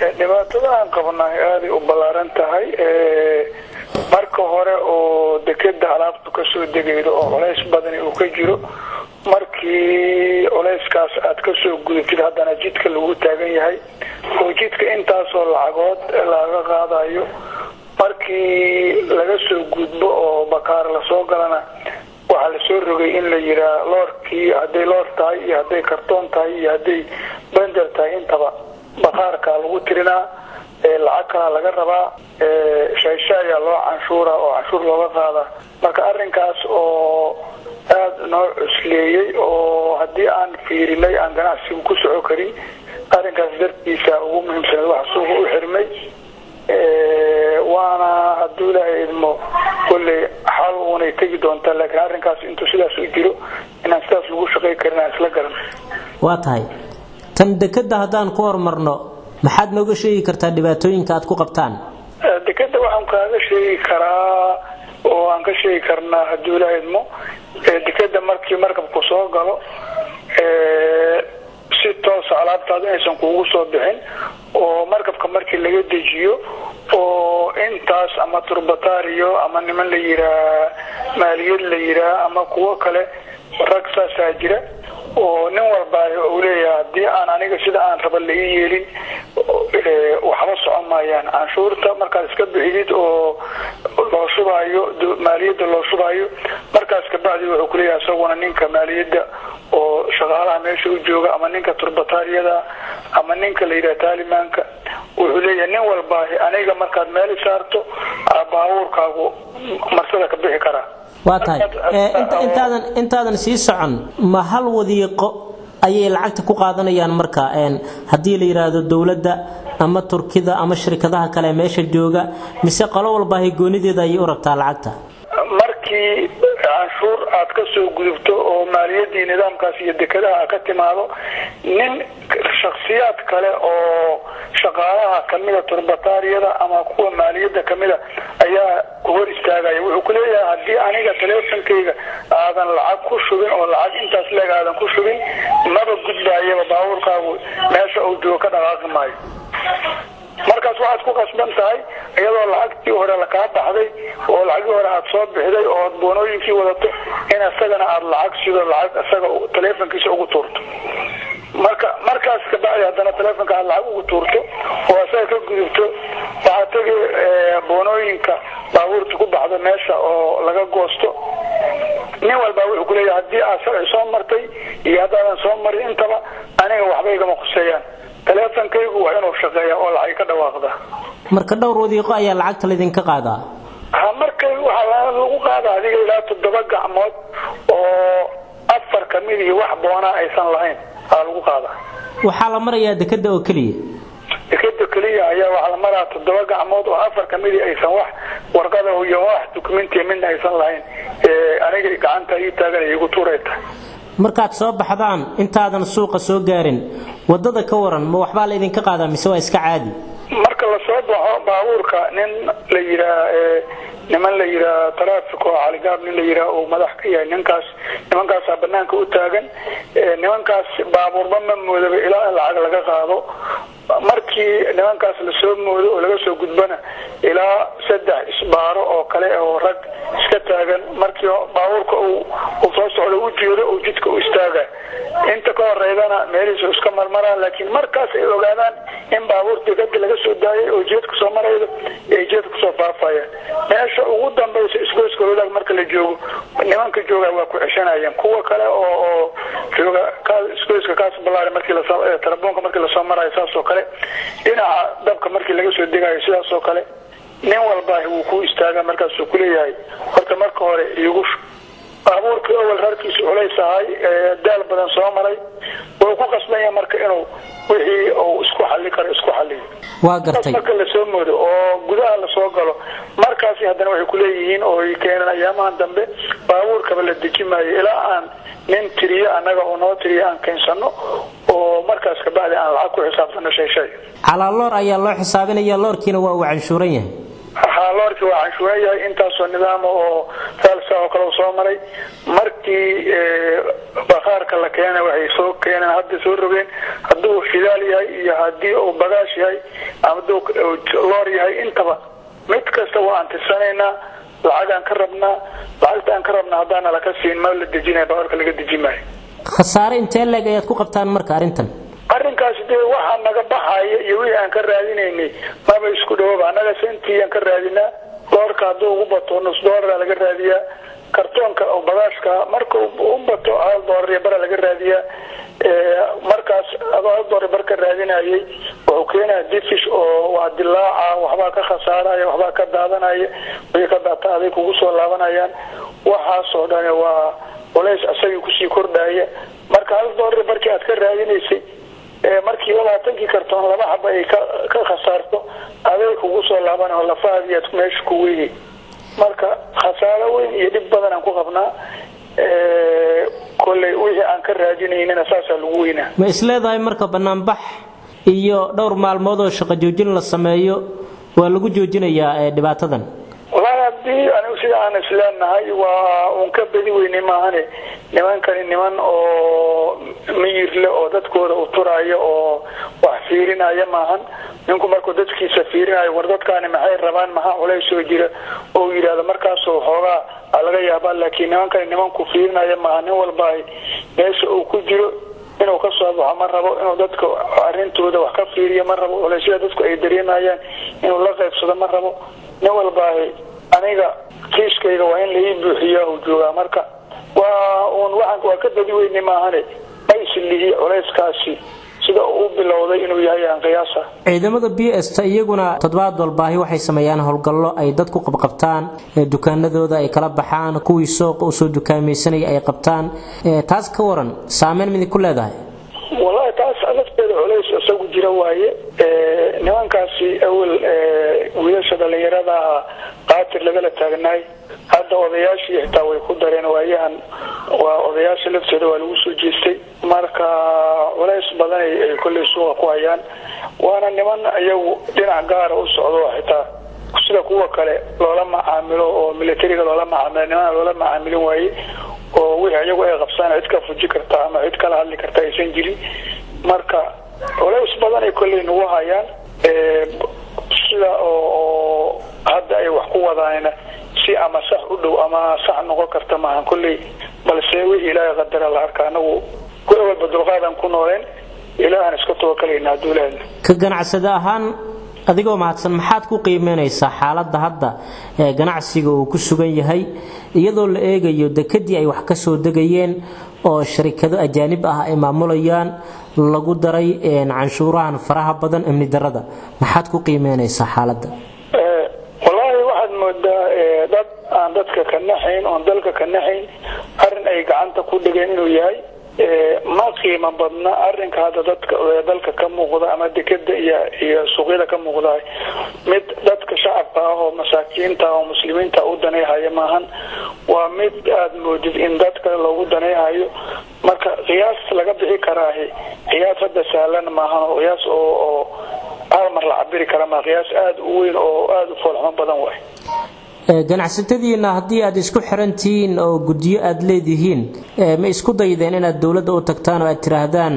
dhibaatada aan qabnay aaday u ballaaran tahay marka hore oo dekeda alaabtu kasoo degaydo oo culays badani uu ka jiro markii culayskaas aad kasoo gudubtid haddana jidka lagu taagan yahay oo jidka intaasoo lacagood laga qaadayo markii laga soo gudbo oo bakaar lasoo galana waxaa lasoo rogay in la yiraa loorkii hadday loor tahay iyo hadday kartoon tahay iyo hadday bender tahay intaba bakaarka lagu tirinaa lacag kalaa laga rabaa shayshaaya loo canshuura oo canshuur looga qaada marka arinkaas oo aada noo cusleeyey oo haddii aan fiirinay aan ganacsigu ku soco karin arrinkaas dartiisa ugu muhiimsaneed waxa suuqa u xirmay waana hadduu ilaahay idmo kolley xal unay tegi doontaa laakiin arrinkaas intuu sidaas u jiro inaan sidaas lagu shaqay karin aan isla garan waa tahay tan dekeda haddaan ku hormarno maxaad nooga sheegi kartaa dhibaatooyinka aad ku qabtaan dekeda waxaan kaaga sheegi karaa oo aan ka sheegi karnaa hadduu ilaahay idmo dekeda markii markabku soo galo si toosa alaabtaada inaysan kuugu soo bixin oo markabka markii laga dejiyo oo intaas ama turbatario ama niman la yiraa maaliyad la yiraa ama kuwo kale rag saasaa jira oo nin walba uu leeyahay haddii aan aniga sida aan raba laii yeelin waxba socon maayaan canshuurta markaad iska bixidid oo loo shubaayo maaliyadda loo shubaayo markaas kabacdi wuxuu kuleeyahay isaguna ninka maaliyadda oo shaqaalaha meesha u jooga ama ninka turbatariyada ama ninka la yidhaha taalimaanka wuxuu leeyahay nin walba aniga markaad meel saarto baabuurkaagu marsada ka bixi karaa waa tahay intaadan intaadan sii socon ma hal wadiiqo ayay lacagta ku qaadanayaan marka haddii la yidhaahdo dowladda ama turkida ama shirkadaha kale meesha jooga mise qolo walba goonideeda ayay u rabtaa lacagta markii canshuur aad ka soo gudubto oo maaliyadii nidaamkaas iyo dekadaha ka timaado nin shaksiyaad kale oo shaqaalaha kamida turbatariyada ama kuwa maaliyadda kamida ayaa hor istaagaya wuxuu kuleeyahay haddii aniga teleefonkayga aadan lacag ku shubin oo lacag intaas leeg aadan ku shubin maba gudbaayaba baabuurkaagu meesha uu joogo ka dhaqaaqi maayo markaas waxaad ku qasban tahay iyadoo lacagtii hore lakaa baxday oo lacagii hore aad soo bixday oo ad boonooyinkii wadato in isagana aada lacag sido lacag isaga teleefonkiisa ugu tuurto marka markaas kabacdi haddana teleefonka aad lacag ugu tuurto oo isaga ka gudubto waxaa tegi boonooyinka baabuurta ku baxdo meesha oo laga goosto nin walba wuxuu kuleeyahay haddii aad sharci soo martay iyo haddaadan soo marin intaba aniga waxba igama khuseeyaan teleefonkaygu waa inuu shaqeeya oo lacag ka dhawaaqda marka dhowr wadiiqo ayaa lacagta laydinka qaadaa ha marka waxaa lagu qaada adiga ilaa toddoba gacmood oo afar kamid iyo wax boonaa aysan lahayn aa lagu qaadaa waxaa la marayaa dekeda oo keliya dekeda keliya ayaa waxaa la maraa toddoba gacmood oo afar kamidi aysan wax warqada iyo wax dukumentiya midna aysan lahayn aniga gacanta ii taagan igu tuuray tahay markaad soo baxdaan intaadan suuqa soo gaarin wadada ka waran ma waxbaa la idinka qaadaa mise waa iska caadi marka lasoo baxo baabuurka nin la yiraa niman la yiraa traffic oo caligaab nin la yiraa uu madax ka yahay ninkaas nimankaasaa banaanka u taagan nimankaas baabuurba ma moodaba ilaa in lacag laga qaado markii nimankaas lasoo moodo oo laga soo gudbana ilaa saddex isbaaro oo kale oo rag iska taagan markii baabuurka uu soo socdo u jeedo uu jidka u istaaga inta ka horeydana meelihiisa iska marmaraan laakiin markaas ay ogaadaan in baabuur dekada laga soo daayay oo jeedka soo maraydo ay jeedka kusoo faafayaan meesha ugu dambaysa isgoyska wadaag marka la joogo nimanka jooga waa ku ceshanayaan kuwa kale oo oo jooga isgoyska kaas balaari markii lasoo telefoonka markii lasoo marayo saas oo kale dhinaca dabka markii laga soo degayo sidaas oo kale nin walba wuu ku istaaga markaasuu kuleeyahay horta marka hore igu baabuurkii awal rarkiisa culays ahay daal badan soo maray wuu ku qasbanya marka inuu wixii uu isku xali karo isku xaliyo waa gartay marka lasoo moodo oo gudaha lasoo galo markaasi haddana waxay kuleeyihiin oo ay keeneen ayaamahan dambe baabuurkaba la deji maayo ilaa aan nin tiriyo annaga oo noo tiriyo aan keensano oo markaas kabacdi aan lacag ku xisaabtano shay shay calaa loor ayaa loo xisaabinaya loorkiina waa uu canshuuran yahay haa loorkii waa canshuuran yahay intaasoo nidaama oo faalsa oo kale soo maray markii bakaarka la keena waxay soo keeneen hadda soo rogeen hadduu shidaal yahay iyo haddii uu bagaash yahay ama hadduu loor yahay intaba mid kasta waa antisanaynaa lacagaan ka rabnaa lacagta aan ka rabnaa haddaana laka siin ma la dejinaya baawarka laga deji maayo khasaare intee leeg ayaad ku qabtaan marka arrintan arrinkaas dee waxaa naga baxaya iyo wixii aan ka raadinaynay maba isku dhawaba annaga sentii aan ka raadinaa doorka hadduu ugu bato nus doolara laga raadiyaa kartoonka oo bagaashka marka u bato hal doolar iyo bara laga raadiyaa markaas adoo hal doolar bar ka raadinayay wuxuu keenaya difish oo waa dilaaca waxbaa ka khasaaraya waxbaa ka daadanaya wixii ka daata aday kugu soo laabanayaan waxaasoo dhan waa culays asagii kusii kordhaya marka hal doolar barkii aad ka raadinaysay markii labaatankii kartoon laba xaba ay ka khasaarto aday kugu soo laaban oo lafahaadii aad meesha ku weynay marka khasaaro weyn iyo dhib badan aan ku qabnaa kolley wixii aan ka raadinaynana saasaa lagu weynaa ma isleedahay marka banaanbax iyo dhowr maalmood oo shaqo joojin la sameeyo waa lagu joojinayaa dhibaatadan walahi haddii anigu sida aan isleenahay waa uun ka bedi weynay maahane nimankani niman oo miyirle oo dadkooda u turaya oo wax fiirinaya maahan ninku markuu dadkiisa fiirinayo war dadkaani maxay rabaan maxaa culays soo jira oo yidhahdo markaasoo xoogaa a laga yaabaa laakiin nimankani nimanku fiirinaya maaha nin walba meesha uu ku jiro inuu ka soo baxo ma rabo inuu dadka arintooda wax ka fiiriyo ma rabo culeysyada dadku ay dareemayaan inuu la qaybsado ma rabo nin walbaahi aniga kiiskayga waa in laii buuxiyaa uu joogaa marka waa uun waxaan waa ka badi weyne maahane mayslihi culayskaasi sida uu bilowday inuu yahay aan qiyaasa ciidamada b s ta iyaguna toddobaad walbaahi waxay sameeyaan howlgallo ay dad ku qabqabtaan dukaanadooda ay kala baxaan kuwii sooqa usoo dukaamaysanaya ay qabtaan taas ka waran saameyn miday ku leedahay wallahi taas lafteeda culays isagu jira waaye nimankaasi awel wiilasha dhalinyarada qaatir lagala taagnaay hadda odayaashii xitaa way ku dareen waayahan waa odayaasha lafteeda waa lagu soo jeestay marka culays badan ay kolley suuqa ku hayaan waana niman iyagu dhinac gaara u socdo xitaa sida kuwa kale loola macaamilo oo militariga loola macaamilo nimana loola macaamilin waaye oo wixii iyagu ay qabsaan cid ka fuji karta ama cid kala hadli karta aysan jirin marka culays badan ay kolley nagu hayaan sida oo hadda ay wax ku wadaanna si ama sax u dhow ama sax noqon karta maahan kolley balse wixii ilaahay qadara la arka anagu ku awalba dulqaadan ku nooleen ilaahan iska tawakalayna hadduu ilaahna ka ganacsade ahaan adigoo mahadsan maxaad ku qiimeynaysaa xaaladda hadda ee ganacsiga uu ku sugan yahay iyadoo la eegayo dekadii ay wax ka soo degayeen oo sharikado ajaanib ah ay maamulayaan lagu daray canshuurahan faraha badan amni darada maxaad ku qiimeynaysaa xaaladda wallaahi waxaad moodaa dad aan dadka ka naxayn oon dalka ka naxayn arrin ay gacanta ku dhigeen inuu yahay ma qiimo badna arinka hadda dadka dalka ka muuqda ama dekeda iyo iyo suuqyada ka muuqda mid dadka shacabka ah oo masaakiinta oo muslimiinta u danayhaya maahan waa mid aada moodid in dadka loogu danayhayo marka qiyaas laga bixi karaahi qiyaas hadda sahlan maahan oo qiyaas oo oo hal mar la cabiri kara maa qiyaas aada u weyn oo aada u foolxumo badan waay ganacsatadiina haddii aad isku xirantihiin oo guddiyo aad leedihiin ma isku daydeen inaad dowladda u tagtaan oo aad tidhaahdaan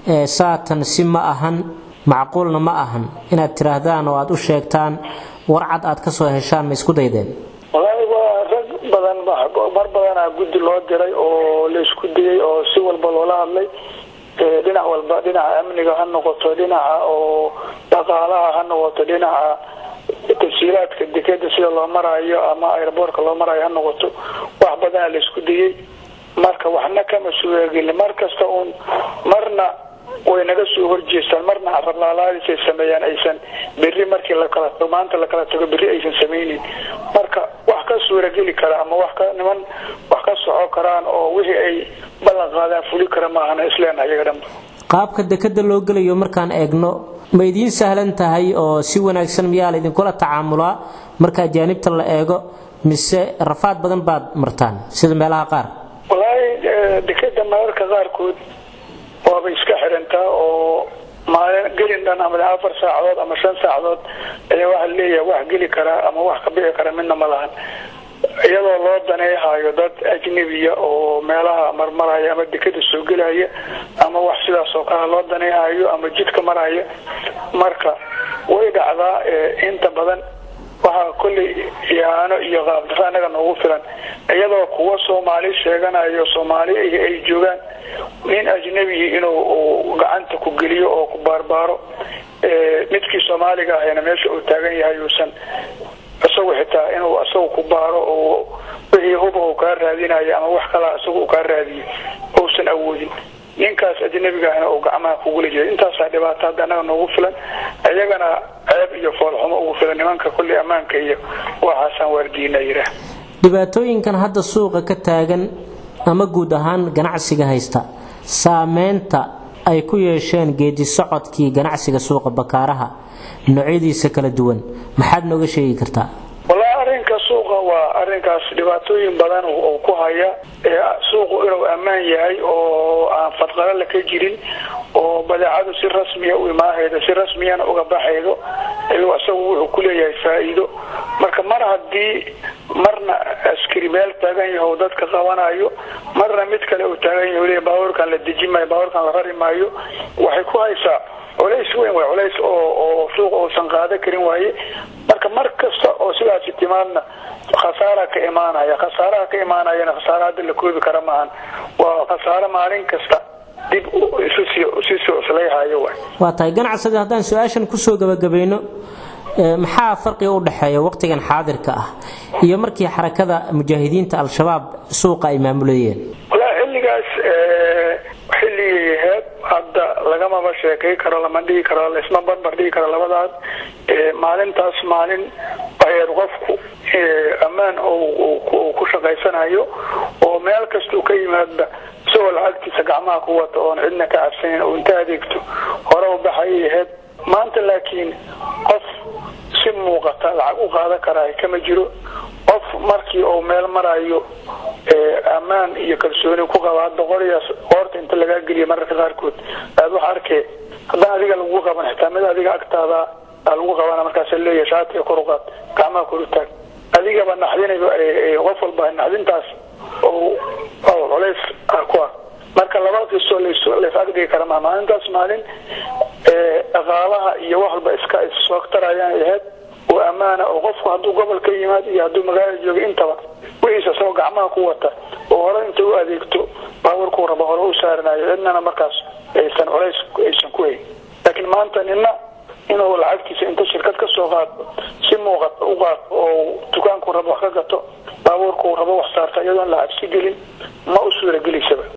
saatan si ma ahan macquulna ma ahan inaad tidhaahdaan oo aad u sheegtaan warcad aad ka soo heshaan ma isku daydeen wallaahi waa rag badan mar badanaa guddi loo diray oo la isku dayay oo si walba loola hadlay dhinac walba dhinaca amniga ha noqoto dhinaca oo dhaqaalaha ha noqoto dhinaca tasiilaadka dekeda sida loo maraayo ama airboortka loo maraayo ha noqoto wax badana la isku dayay marka waxna kama sugaageli mar kasta uun marna way naga soo horjeestaan marna rablaalaadisay sameeyaan aysan berri markii lakala maanta lakala tago berri aysan samaynin marka wax ka suurageli kara ama wax ka niman wax ka soco karaan oo wixii ay ballan qaadaan fuli kara maahana isleenaha iyaga dhanba qaabka dekeda loo gelayo markaan eegno ma idiin sahlan tahay oo si wanaagsan miyaa la idinkula tacaamulaa marka ajaanibta la eego mise rafaad badan baad martaan sida meelaha qaar wallaahi dekeda mararka qaarkood waaba iska xirantaa oo maalin gelin dhan ama afar saacadood ama shan saacadood ayaa waxaa leeyahay wax geli karaa ama wax ka bixi kara midna ma lahan iyadoo loo daneehayo dad ajnebiya oo meelaha marmaraya ama dekada soo gelaya ama wax sidaas oo kale loo daneehayo ama jidka maraya marka way dhacdaa inta badan waxaa kolley ihaano iyo qaabdaro annaga noogu filan iyadoo kuwa soomaali sheeganayo soomaali ay joogaan nin ajnebi inuu gacanta ku geliyo oo ku baarbaaro midkii soomaaliga ahayna meesha uu taagan yahay uusan isagu xitaa inuu isagu ku baaro oo wixii huba uu kaa raadinayo ama wax kalaa isagu uu kaa raadiyo uusan awoodin ninkaas ajnebiga ahna uu gacmaha kugula jira intaasaa dhibaato hadda annaga noogu filan iyagana ceeb iyo foolxumo ugu filan nimanka kulli ammaanka iyo waxaasaan waardiina yidhaah dhibaatooyinkan hadda suuqa ka taagan ama guud ahaan ganacsiga haysta saameynta ay ku yeesheen geedi socodkii ganacsiga suuqa bakaaraha noocyadiisa kala duwan maxaad nooga sheegi kartaa wallaahi arrinka suuqa waa arrinkaas dhibaatooyin badan uu ku haya suuqu inuu ammaan yahay oo aan fadqalala ka jirin oo badeecadu si rasmiya u imaahaydo si rasmiyana uga baxaydo ayuu isagu wuxuu kuleeyahay faa-iido marka mar haddii marna askari meel taagan yaho dadka qabanayo marna mid kale uu taagan yaho le baabuurkan la deji maayo baabuurkan la rari maayo waxay ku haysaa culays weyn way culays oo oo suuqa uusan qaada karin waaye marka mar kasta oo sidaasi timaadna khasaara ka imaanaya khasaaraha ka imaanayana khasaara hadda la koobi kara maahan waa khasaaro maalin kasta dib isusii cuslayhayo waay waa tahay ganacsiga haddaan su-aashan kusoo gabagabayno maxaa farqiga u dhexeeya waqtigan xaadirka ah iyo markii xarakada mujaahidiinta al-shabaab suuqa ay maamulayeen walaa xilligaas xilligii aheyd hadda lagamaba sheekay karo lama dhigi karo laisma barbar dhigi karo labadaas maalintaas maalin aheyd qofku ammaan uu ku shaqaysanayo oo meel kastuu ka yimaadba isagoo lacagtiisa gacmaha ku wata oon cidna ka cabsanin oo inta adeegto hore u baxayay aheyd maanta laakiin qof si muuqata lacag u qaadan karaa kama jiro qof markii uu meel marayo ammaan iyo kalsooni ku qaba hadda qorigaas qoorta inta lagaa geliya mararka qaarkood aad wax arkee haddaan adiga lagu qaban xitaa mid adiga agtaada lagu qabana markaas leeyahay shaatiga kor u qaad gacmaha kor u taag adigaba naxdinayo qof walba naxdintaas oo culays ku ah marka laba qiso lays agdhigi kara maa maalintaas maalin dhaqaalaha iyo wax walba iska issoogtarayaan ahayd oo ammaana oo qofku hadduu gobol ka yimaad iyo hadduu magaala jooga intaba wixiisa isagoo gacmaha ku wata oo hore inta u adeegto baaburkuu raba hore u saaranayo cidnana markaas aysan culays aysan ku hayn laakiin maanta nina inuu lacagtiisa inta shirkad ka soo qaado si muuqata u qaato oo dukaanku rabo wax ka gato baabuurkuu rabo wax saarta iyadoon la cabsi gelin ma u suura gelisaba